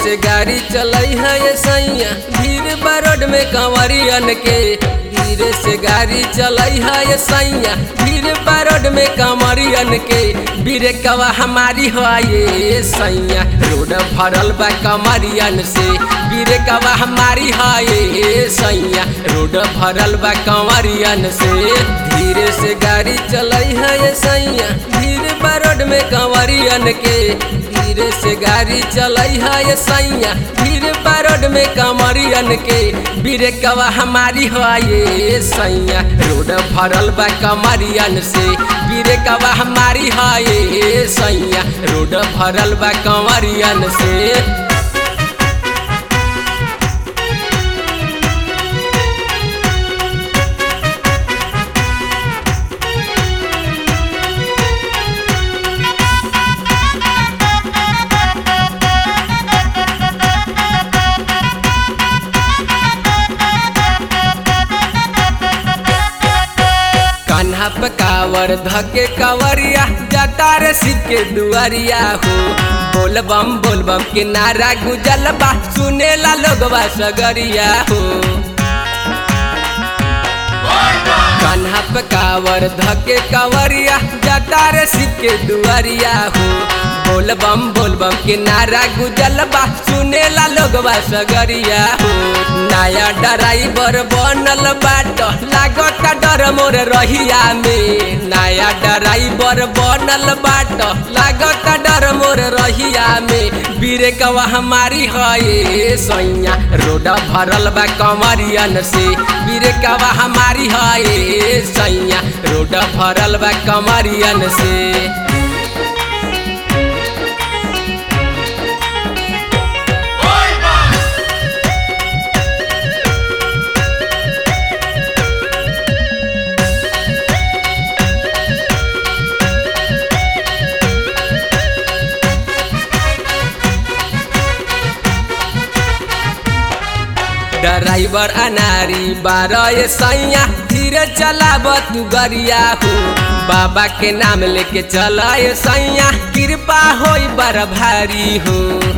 से गाड़ी चलई है ये सैया भीड़ बरोड में कंवरियन के धीरे से गाड़ी चलई है ये सैया भीड़ बरोड में कंवरियन के बीरे कवा हमारी हो ये सैया रोड भरल बा कंवरियन से बीरे कवा हमारी हो ये सैया रोड भरल बा कंवरियन से धीरे से गाड़ी चलई है ये सैया भीड़ बरोड में कंवरियन के धीरे से गाड़ी चलई है ये सैया भीड़ बरोड में कंवरियन के बीरे कवा हमारी हो ये सैया रोड भरल बा कंवरियन से बीरे कवा हमारी हो ये सैया रोड भरल बा कंवरियन से कान्हा पे कावर धके कवरिया जाता रे सिक्के दुआरिया हो बोल बम बोल बम के नारा गुजल बा सुनेला लोगवा सगरिया हो कान्हा पे कावर धके कवरिया जाता रे सिक्के दुआरिया हो बोल बम बोल बम के नारा गुजल बा सुनेला लोगवा सगरिया हो नया ड्राइवर बनल बाट लागत डर मोर रहिया में नया ड्राइवर बनल बाट लागत डर मोर रहिया में बीरे कवा हमारी है सैया रोड भरल बा कमरियन से बीरे कवा हमारी है सैया रोड भरल बा कमरियन से ड्राइवर अनारी बारह सैया धीरे चलाब तू गरिया हो बाबा के नाम लेके चला सैया कृपा हो बड़ भारी हो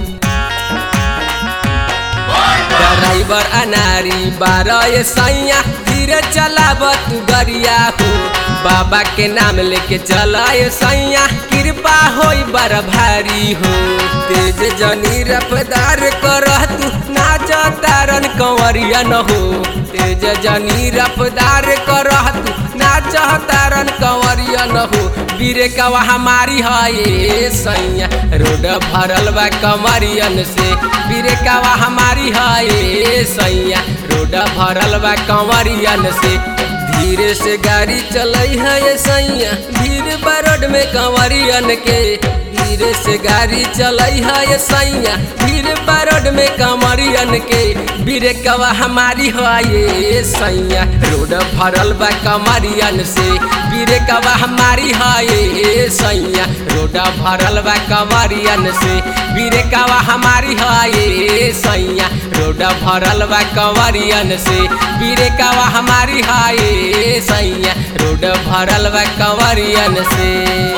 ड्राइवर अनारी बारह सैया धीरे चलाब तू गरिया हो बाबा के नाम लेके चला सैया कृपा हो बड़ भारी हो तेज जनी रफ्तार कर तू नाच तारन कंवरिया न हो तेज जनी रफ्तार कर तू नाच तारन कंवरिया न हो बीरे कवा हमारी है सैया रोड भरल बा कंवरियन से बीरे कवा हमारी है सैया रोड भरल बा कंवरियन से धीरे से गाड़ी चलई है ये सैया भीड़ बरोड में कंवरियन के धीरे से गाड़ी चलई है ये सैया भीड़ बरोड में कंवरियन के बीरे कवा हमारी है ये सैया रोड भरल बा कंवरियन से बीरे कवा हमारी है ये सैया रोड भरल बा कंवरियन से बीरे कवा हमारी है ये सैया रोड भरल बा कंवरियन से बीरे कवा हमारी है ये सैया रोड भरल बा कंवरियन से